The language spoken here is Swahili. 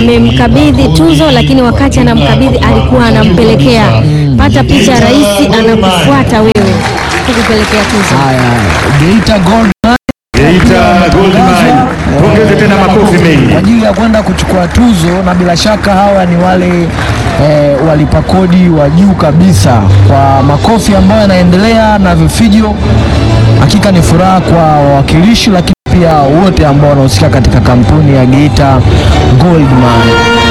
amemkabidhi tuzo, lakini wakati anamkabidhi alikuwa anampelekea. Pata picha, rais anakufuata wewe kukupelekea tuzo. Haya, Geita Gold Geita Gold Mine. Pongeze tena makofi mengi. kwa ajili ya kwenda kuchukua tuzo, na bila shaka hawa ni wale eh, walipa kodi wa juu kabisa. Kwa makofi ambayo yanaendelea na vifijo, hakika ni furaha kwa wawakilishi, lakini pia wote ambao wanahusika katika kampuni ya Geita Gold Mine.